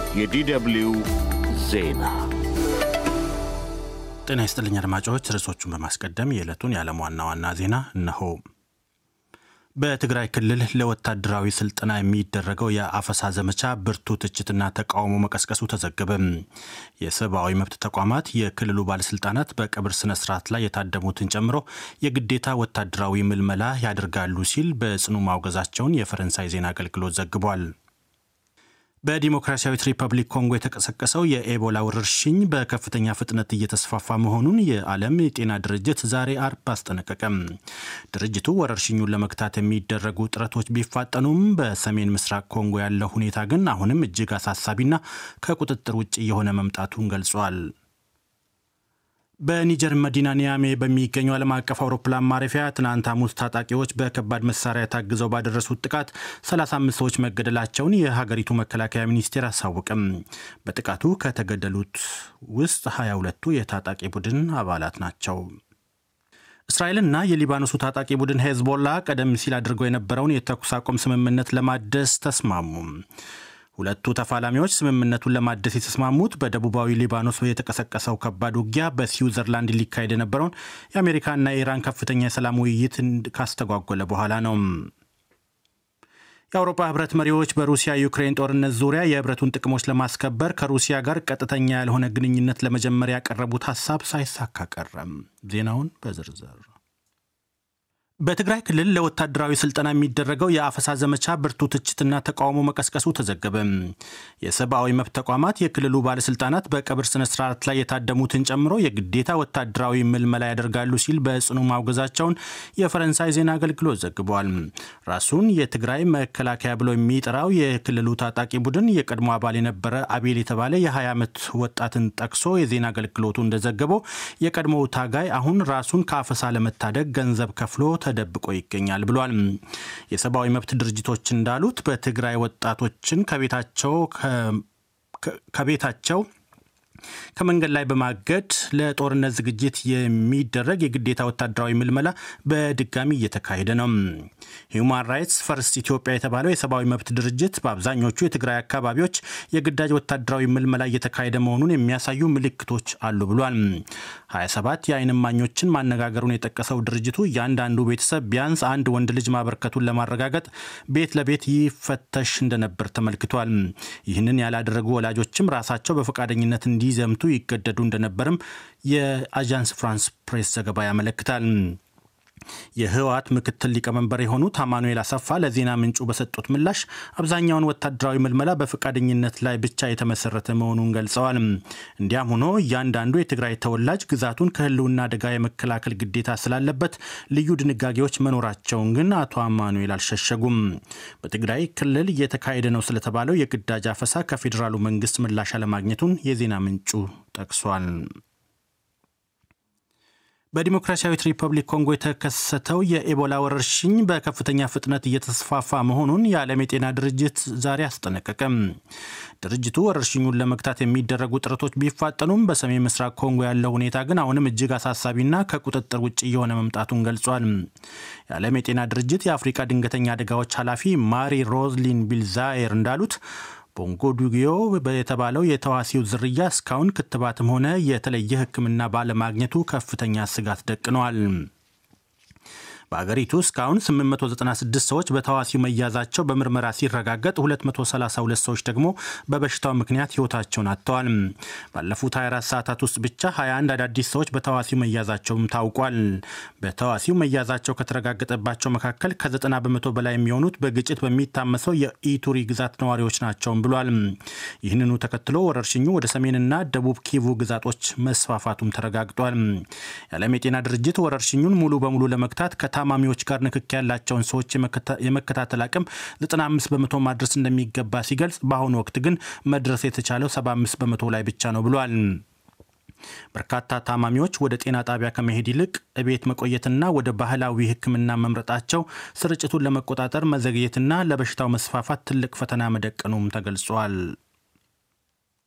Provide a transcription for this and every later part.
የዲደብልዩ ዜና ጤና ይስጥልኝ አድማጮች። ርዕሶቹን በማስቀደም የዕለቱን የዓለም ዋና ዋና ዜና እነሆ። በትግራይ ክልል ለወታደራዊ ስልጠና የሚደረገው የአፈሳ ዘመቻ ብርቱ ትችትና ተቃውሞ መቀስቀሱ ተዘገበ። የሰብአዊ መብት ተቋማት የክልሉ ባለስልጣናት በቀብር ስነ ስርዓት ላይ የታደሙትን ጨምሮ የግዴታ ወታደራዊ ምልመላ ያደርጋሉ ሲል በጽኑ ማውገዛቸውን የፈረንሳይ ዜና አገልግሎት ዘግቧል። በዲሞክራሲያዊት ሪፐብሊክ ኮንጎ የተቀሰቀሰው የኤቦላ ወረርሽኝ በከፍተኛ ፍጥነት እየተስፋፋ መሆኑን የዓለም የጤና ድርጅት ዛሬ አርብ አስጠነቀቀም። ድርጅቱ ወረርሽኙን ለመግታት የሚደረጉ ጥረቶች ቢፋጠኑም በሰሜን ምስራቅ ኮንጎ ያለው ሁኔታ ግን አሁንም እጅግ አሳሳቢና ከቁጥጥር ውጭ የሆነ መምጣቱን ገልጿል። በኒጀር መዲና ኒያሜ በሚገኘው ዓለም አቀፍ አውሮፕላን ማረፊያ ትናንት ሐሙስ ታጣቂዎች በከባድ መሳሪያ ታግዘው ባደረሱት ጥቃት 35 ሰዎች መገደላቸውን የሀገሪቱ መከላከያ ሚኒስቴር አሳወቅም። በጥቃቱ ከተገደሉት ውስጥ 22ቱ የታጣቂ ቡድን አባላት ናቸው። እስራኤልና የሊባኖሱ ታጣቂ ቡድን ሄዝቦላ ቀደም ሲል አድርገው የነበረውን የተኩስ አቁም ስምምነት ለማደስ ተስማሙ። ሁለቱ ተፋላሚዎች ስምምነቱን ለማደስ የተስማሙት በደቡባዊ ሊባኖስ የተቀሰቀሰው ከባድ ውጊያ በስዊዘርላንድ ሊካሄድ የነበረውን የአሜሪካና የኢራን ከፍተኛ የሰላም ውይይት ካስተጓጎለ በኋላ ነው። የአውሮፓ ህብረት መሪዎች በሩሲያ ዩክሬን ጦርነት ዙሪያ የህብረቱን ጥቅሞች ለማስከበር ከሩሲያ ጋር ቀጥተኛ ያልሆነ ግንኙነት ለመጀመር ያቀረቡት ሀሳብ ሳይሳካ ቀረም። ዜናውን በዝርዝር በትግራይ ክልል ለወታደራዊ ስልጠና የሚደረገው የአፈሳ ዘመቻ ብርቱ ትችትና ተቃውሞ መቀስቀሱ ተዘገበ። የሰብአዊ መብት ተቋማት የክልሉ ባለስልጣናት በቀብር ስነ ስርዓት ላይ የታደሙትን ጨምሮ የግዴታ ወታደራዊ ምልመላ ያደርጋሉ ሲል በጽኑ ማውገዛቸውን የፈረንሳይ ዜና አገልግሎት ዘግቧል። ራሱን የትግራይ መከላከያ ብሎ የሚጠራው የክልሉ ታጣቂ ቡድን የቀድሞ አባል የነበረ አቤል የተባለ የ20 ዓመት ወጣትን ጠቅሶ የዜና አገልግሎቱ እንደዘገበው የቀድሞው ታጋይ አሁን ራሱን ከአፈሳ ለመታደግ ገንዘብ ከፍሎ ተደብቆ ይገኛል ብሏል። የሰብአዊ መብት ድርጅቶች እንዳሉት በትግራይ ወጣቶችን ከቤታቸው ከቤታቸው ከመንገድ ላይ በማገድ ለጦርነት ዝግጅት የሚደረግ የግዴታ ወታደራዊ ምልመላ በድጋሚ እየተካሄደ ነው። ሂውማን ራይትስ ፈርስት ኢትዮጵያ የተባለው የሰብአዊ መብት ድርጅት በአብዛኞቹ የትግራይ አካባቢዎች የግዳጅ ወታደራዊ ምልመላ እየተካሄደ መሆኑን የሚያሳዩ ምልክቶች አሉ ብሏል። 27 የዓይን እማኞችን ማነጋገሩን የጠቀሰው ድርጅቱ እያንዳንዱ ቤተሰብ ቢያንስ አንድ ወንድ ልጅ ማበርከቱን ለማረጋገጥ ቤት ለቤት ይፈተሽ እንደነበር ተመልክቷል። ይህንን ያላደረጉ ወላጆችም ራሳቸው በፈቃደኝነት እንዲዘምቱ ይገደዱ እንደነበርም የአዣንስ ፍራንስ ፕሬስ ዘገባ ያመለክታል። የህወሓት ምክትል ሊቀመንበር የሆኑት አማኑኤል አሰፋ ለዜና ምንጩ በሰጡት ምላሽ አብዛኛውን ወታደራዊ ምልመላ በፈቃደኝነት ላይ ብቻ የተመሰረተ መሆኑን ገልጸዋል። እንዲያም ሆኖ እያንዳንዱ የትግራይ ተወላጅ ግዛቱን ከህልውና አደጋ የመከላከል ግዴታ ስላለበት ልዩ ድንጋጌዎች መኖራቸውን ግን አቶ አማኑኤል አልሸሸጉም። በትግራይ ክልል እየተካሄደ ነው ስለተባለው የግዳጅ አፈሳ ከፌዴራሉ መንግስት ምላሽ አለማግኘቱን የዜና ምንጩ ጠቅሷል። በዲሞክራሲያዊት ሪፐብሊክ ኮንጎ የተከሰተው የኤቦላ ወረርሽኝ በከፍተኛ ፍጥነት እየተስፋፋ መሆኑን የዓለም የጤና ድርጅት ዛሬ አስጠነቀቀም። ድርጅቱ ወረርሽኙን ለመግታት የሚደረጉ ጥረቶች ቢፋጠኑም በሰሜን ምስራቅ ኮንጎ ያለው ሁኔታ ግን አሁንም እጅግ አሳሳቢና ከቁጥጥር ውጭ እየሆነ መምጣቱን ገልጿል። የዓለም የጤና ድርጅት የአፍሪካ ድንገተኛ አደጋዎች ኃላፊ ማሪ ሮዝሊን ቢልዛየር እንዳሉት ቦንጎ ዱጊዮ የተባለው የተዋሲው ዝርያ እስካሁን ክትባትም ሆነ የተለየ ሕክምና ባለማግኘቱ ከፍተኛ ስጋት ደቅነዋል። በአገሪቱ እስካሁን 896 ሰዎች በተዋሲው መያዛቸው በምርመራ ሲረጋገጥ 232 ሰዎች ደግሞ በበሽታው ምክንያት ሕይወታቸውን አጥተዋል። ባለፉት 24 ሰዓታት ውስጥ ብቻ 21 አዳዲስ ሰዎች በተዋሲው መያዛቸውም ታውቋል። በተዋሲው መያዛቸው ከተረጋገጠባቸው መካከል ከ90 በመቶ በላይ የሚሆኑት በግጭት በሚታመሰው የኢቱሪ ግዛት ነዋሪዎች ናቸውም ብሏል። ይህንኑ ተከትሎ ወረርሽኙ ወደ ሰሜንና ደቡብ ኪቩ ግዛቶች መስፋፋቱም ተረጋግጧል። የዓለም የጤና ድርጅት ወረርሽኙን ሙሉ በሙሉ ለመግታት ታማሚዎች ጋር ንክክ ያላቸውን ሰዎች የመከታተል አቅም 95 በመቶ ማድረስ እንደሚገባ ሲገልጽ በአሁኑ ወቅት ግን መድረስ የተቻለው 75 በመቶ ላይ ብቻ ነው ብሏል። በርካታ ታማሚዎች ወደ ጤና ጣቢያ ከመሄድ ይልቅ እቤት መቆየትና ወደ ባህላዊ ሕክምና መምረጣቸው ስርጭቱን ለመቆጣጠር መዘግየትና ለበሽታው መስፋፋት ትልቅ ፈተና መደቀኑም ተገልጿል።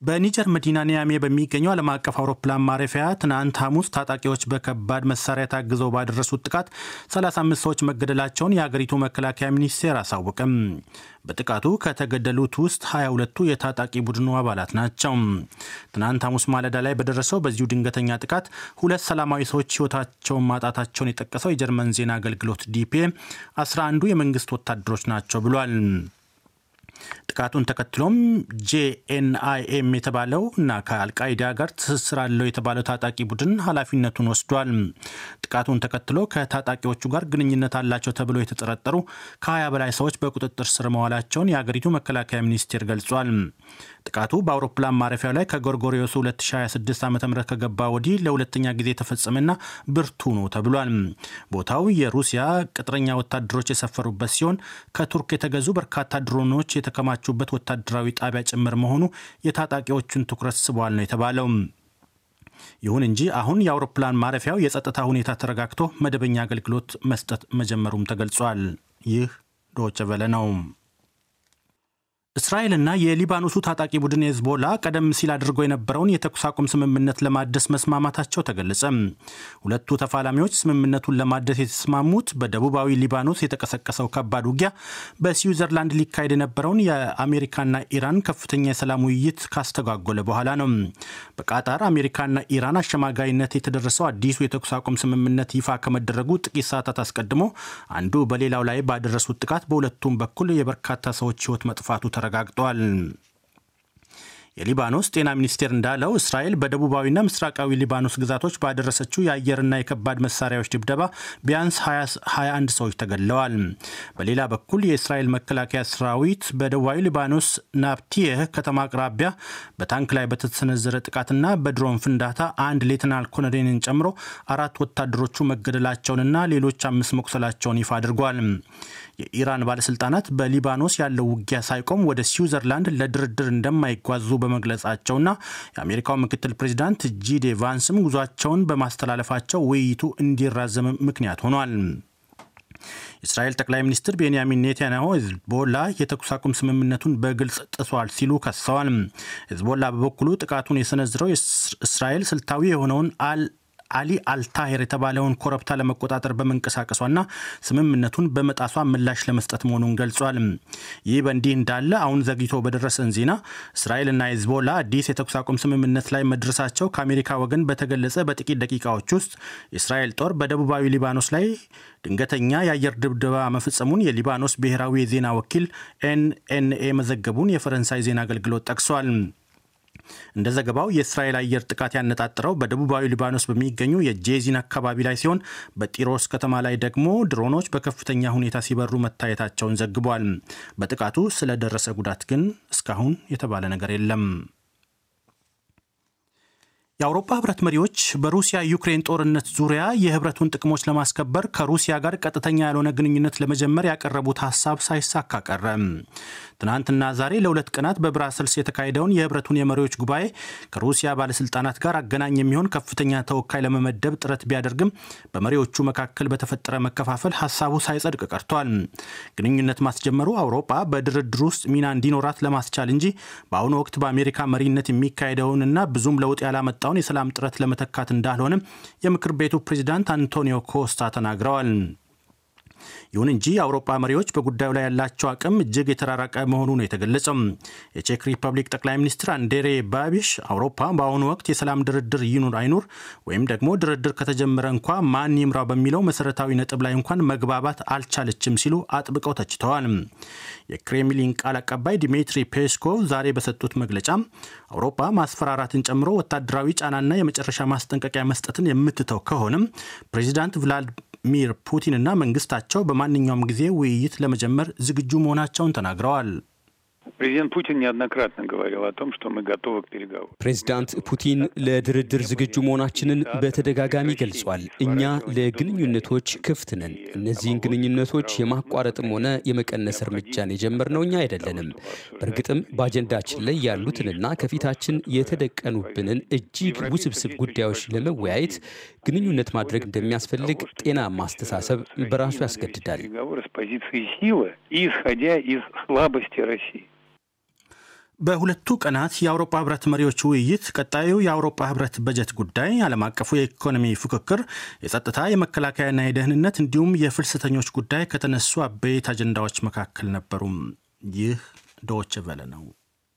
በኒጀር መዲና ኒያሜ በሚገኘው ዓለም አቀፍ አውሮፕላን ማረፊያ ትናንት ሐሙስ ታጣቂዎች በከባድ መሳሪያ ታግዘው ባደረሱት ጥቃት 35 ሰዎች መገደላቸውን የአገሪቱ መከላከያ ሚኒስቴር አሳወቅም። በጥቃቱ ከተገደሉት ውስጥ 22ቱ የታጣቂ ቡድኑ አባላት ናቸው። ትናንት ሐሙስ ማለዳ ላይ በደረሰው በዚሁ ድንገተኛ ጥቃት ሁለት ሰላማዊ ሰዎች ሕይወታቸውን ማጣታቸውን የጠቀሰው የጀርመን ዜና አገልግሎት ዲፒኤ 11ዱ የመንግስት ወታደሮች ናቸው ብሏል። ጥቃቱን ተከትሎም ጄኤንአይኤም የተባለው እና ከአልቃይዳ ጋር ትስስር አለው የተባለው ታጣቂ ቡድን ኃላፊነቱን ወስዷል። ጥቃቱን ተከትሎ ከታጣቂዎቹ ጋር ግንኙነት አላቸው ተብሎ የተጠረጠሩ ከ20 በላይ ሰዎች በቁጥጥር ስር መዋላቸውን የአገሪቱ መከላከያ ሚኒስቴር ገልጿል። ጥቃቱ በአውሮፕላን ማረፊያው ላይ ከጎርጎሪዮሱ 2026 ዓ ም ከገባ ወዲህ ለሁለተኛ ጊዜ የተፈጸመና ብርቱ ነው ተብሏል። ቦታው የሩሲያ ቅጥረኛ ወታደሮች የሰፈሩበት ሲሆን ከቱርክ የተገዙ በርካታ ድሮኖች የተከማቹበት ወታደራዊ ጣቢያ ጭምር መሆኑ የታጣቂዎቹን ትኩረት ስቧል ነው የተባለው። ይሁን እንጂ አሁን የአውሮፕላን ማረፊያው የጸጥታ ሁኔታ ተረጋግቶ መደበኛ አገልግሎት መስጠት መጀመሩም ተገልጿል። ይህ ዶቸ ቨለ ነው። እስራኤልና የሊባኖሱ ታጣቂ ቡድን ሄዝቦላ ቀደም ሲል አድርገው የነበረውን የተኩስ አቁም ስምምነት ለማደስ መስማማታቸው ተገለጸ። ሁለቱ ተፋላሚዎች ስምምነቱን ለማደስ የተስማሙት በደቡባዊ ሊባኖስ የተቀሰቀሰው ከባድ ውጊያ በስዊዘርላንድ ሊካሄድ የነበረውን የአሜሪካና ኢራን ከፍተኛ የሰላም ውይይት ካስተጓጎለ በኋላ ነው። በቃጣር አሜሪካና ኢራን አሸማጋይነት የተደረሰው አዲሱ የተኩስ አቁም ስምምነት ይፋ ከመደረጉ ጥቂት ሰዓታት አስቀድሞ አንዱ በሌላው ላይ ባደረሱት ጥቃት በሁለቱም በኩል የበርካታ ሰዎች ሕይወት መጥፋቱ ተረጋግጧል። የሊባኖስ ጤና ሚኒስቴር እንዳለው እስራኤል በደቡባዊና ምስራቃዊ ሊባኖስ ግዛቶች ባደረሰችው የአየርና የከባድ መሳሪያዎች ድብደባ ቢያንስ 21 ሰዎች ተገድለዋል። በሌላ በኩል የእስራኤል መከላከያ ሰራዊት በደቡባዊ ሊባኖስ ናፕቲየህ ከተማ አቅራቢያ በታንክ ላይ በተሰነዘረ ጥቃትና በድሮን ፍንዳታ አንድ ሌተናል ኮሎኔልን ጨምሮ አራት ወታደሮቹ መገደላቸውንና ሌሎች አምስት መቁሰላቸውን ይፋ አድርጓል። የኢራን ባለስልጣናት በሊባኖስ ያለው ውጊያ ሳይቆም ወደ ስዊዘርላንድ ለድርድር እንደማይጓዙ በመግለጻቸውና የአሜሪካው ምክትል ፕሬዚዳንት ጂዴ ቫንስም ጉዟቸውን በማስተላለፋቸው ውይይቱ እንዲራዘም ምክንያት ሆኗል። የእስራኤል ጠቅላይ ሚኒስትር ቤንያሚን ኔታንያሁ ሂዝቦላ የተኩስ አቁም ስምምነቱን በግልጽ ጥሷል ሲሉ ከሰዋል። ሂዝቦላ በበኩሉ ጥቃቱን የሰነዝረው እስራኤል ስልታዊ የሆነውን አል አሊ አልታሄር የተባለውን ኮረብታ ለመቆጣጠር በመንቀሳቀሷና ስምምነቱን በመጣሷ ምላሽ ለመስጠት መሆኑን ገልጿል። ይህ በእንዲህ እንዳለ አሁን ዘግይቶ በደረሰን ዜና እስራኤልና ሂዝቦላ አዲስ የተኩስ አቁም ስምምነት ላይ መድረሳቸው ከአሜሪካ ወገን በተገለጸ በጥቂት ደቂቃዎች ውስጥ የእስራኤል ጦር በደቡባዊ ሊባኖስ ላይ ድንገተኛ የአየር ድብደባ መፈጸሙን የሊባኖስ ብሔራዊ የዜና ወኪል ኤንኤንኤ መዘገቡን የፈረንሳይ ዜና አገልግሎት ጠቅሷል። እንደ ዘገባው የእስራኤል አየር ጥቃት ያነጣጠረው በደቡባዊ ሊባኖስ በሚገኙ የጄዚን አካባቢ ላይ ሲሆን በጢሮስ ከተማ ላይ ደግሞ ድሮኖች በከፍተኛ ሁኔታ ሲበሩ መታየታቸውን ዘግቧል። በጥቃቱ ስለደረሰ ጉዳት ግን እስካሁን የተባለ ነገር የለም። የአውሮፓ ህብረት መሪዎች በሩሲያ ዩክሬን ጦርነት ዙሪያ የህብረቱን ጥቅሞች ለማስከበር ከሩሲያ ጋር ቀጥተኛ ያልሆነ ግንኙነት ለመጀመር ያቀረቡት ሀሳብ ሳይሳካ ቀረ። ትናንትና ዛሬ ለሁለት ቀናት በብራሰልስ የተካሄደውን የህብረቱን የመሪዎች ጉባኤ ከሩሲያ ባለስልጣናት ጋር አገናኝ የሚሆን ከፍተኛ ተወካይ ለመመደብ ጥረት ቢያደርግም በመሪዎቹ መካከል በተፈጠረ መከፋፈል ሀሳቡ ሳይጸድቅ ቀርቷል። ግንኙነት ማስጀመሩ አውሮፓ በድርድር ውስጥ ሚና እንዲኖራት ለማስቻል እንጂ በአሁኑ ወቅት በአሜሪካ መሪነት የሚካሄደውንና ብዙም ለውጥ ያላመጣውን የሰላም ጥረት ለመተካት እንዳልሆነም የምክር ቤቱ ፕሬዚዳንት አንቶኒዮ ኮስታ ተናግረዋል። ይሁን እንጂ የአውሮፓ መሪዎች በጉዳዩ ላይ ያላቸው አቅም እጅግ የተራራቀ መሆኑ ነው የተገለጸው። የቼክ ሪፐብሊክ ጠቅላይ ሚኒስትር አንዴሬ ባቢሽ አውሮፓ በአሁኑ ወቅት የሰላም ድርድር ይኑር አይኑር ወይም ደግሞ ድርድር ከተጀመረ እንኳ ማን ይምራው በሚለው መሰረታዊ ነጥብ ላይ እንኳን መግባባት አልቻለችም ሲሉ አጥብቀው ተችተዋል። የክሬምሊን ቃል አቀባይ ዲሚትሪ ፔስኮቭ ዛሬ በሰጡት መግለጫ አውሮፓ ማስፈራራትን ጨምሮ ወታደራዊ ጫናና የመጨረሻ ማስጠንቀቂያ መስጠትን የምትተው ከሆነም ፕሬዚዳንት ቭላድ ሚር ፑቲን እና መንግስታቸው በማንኛውም ጊዜ ውይይት ለመጀመር ዝግጁ መሆናቸውን ተናግረዋል። Президент Путин неоднократно говорил о том, что мы готовы к переговорам. ፕሬዚዳንት ፑቲን ለድርድር ዝግጁ መሆናችንን በተደጋጋሚ ገልጿል። እኛ ለግንኙነቶች ክፍት ነን። እነዚህን ግንኙነቶች የማቋረጥም ሆነ የመቀነስ እርምጃን የጀመርነው እኛ አይደለንም። በእርግጥም በአጀንዳችን ላይ ያሉትንና ከፊታችን የተደቀኑብንን እጅግ ውስብስብ ጉዳዮች ለመወያየት ግንኙነት ማድረግ እንደሚያስፈልግ ጤናማ አስተሳሰብ በራሱ ያስገድዳል። Переговоры с позиции силы и исходя из слабости России. በሁለቱ ቀናት የአውሮፓ ህብረት መሪዎች ውይይት ቀጣዩ የአውሮፓ ህብረት በጀት ጉዳይ፣ ዓለም አቀፉ የኢኮኖሚ ፉክክር፣ የጸጥታ የመከላከያና የደህንነት እንዲሁም የፍልሰተኞች ጉዳይ ከተነሱ አበይት አጀንዳዎች መካከል ነበሩም። ይህ ዶች ቨለ ነው።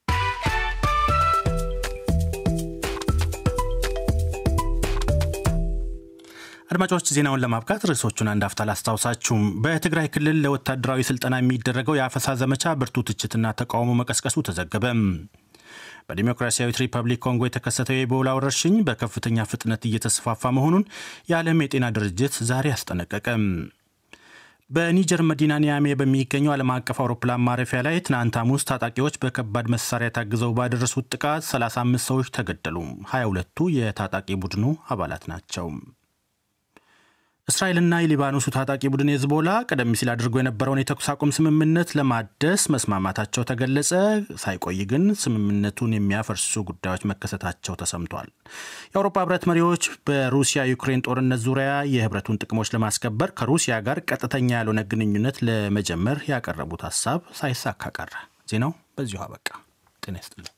አድማጮች ዜናውን ለማብቃት ርዕሶቹን አንድ አፍታ ላስታውሳችሁም። በትግራይ ክልል ለወታደራዊ ስልጠና የሚደረገው የአፈሳ ዘመቻ ብርቱ ትችትና ተቃውሞ መቀስቀሱ ተዘገበ። በዲሞክራሲያዊት ሪፐብሊክ ኮንጎ የተከሰተው የኢቦላ ወረርሽኝ በከፍተኛ ፍጥነት እየተስፋፋ መሆኑን የዓለም የጤና ድርጅት ዛሬ አስጠነቀቀ። በኒጀር መዲና ኒያሜ በሚገኘው ዓለም አቀፍ አውሮፕላን ማረፊያ ላይ ትናንት ሐሙስ ታጣቂዎች በከባድ መሳሪያ ታግዘው ባደረሱት ጥቃት 35 ሰዎች ተገደሉ። 22ቱ የታጣቂ ቡድኑ አባላት ናቸው። እስራኤልና የሊባኖሱ ታጣቂ ቡድን ሄዝቦላ ቀደም ሲል አድርጎ የነበረውን የተኩስ አቁም ስምምነት ለማደስ መስማማታቸው ተገለጸ። ሳይቆይ ግን ስምምነቱን የሚያፈርሱ ጉዳዮች መከሰታቸው ተሰምቷል። የአውሮፓ ህብረት መሪዎች በሩሲያ ዩክሬን ጦርነት ዙሪያ የህብረቱን ጥቅሞች ለማስከበር ከሩሲያ ጋር ቀጥተኛ ያልሆነ ግንኙነት ለመጀመር ያቀረቡት ሀሳብ ሳይሳካ ቀረ። ዜናው በዚሁ አበቃ። ጤና ይስጥልኝ።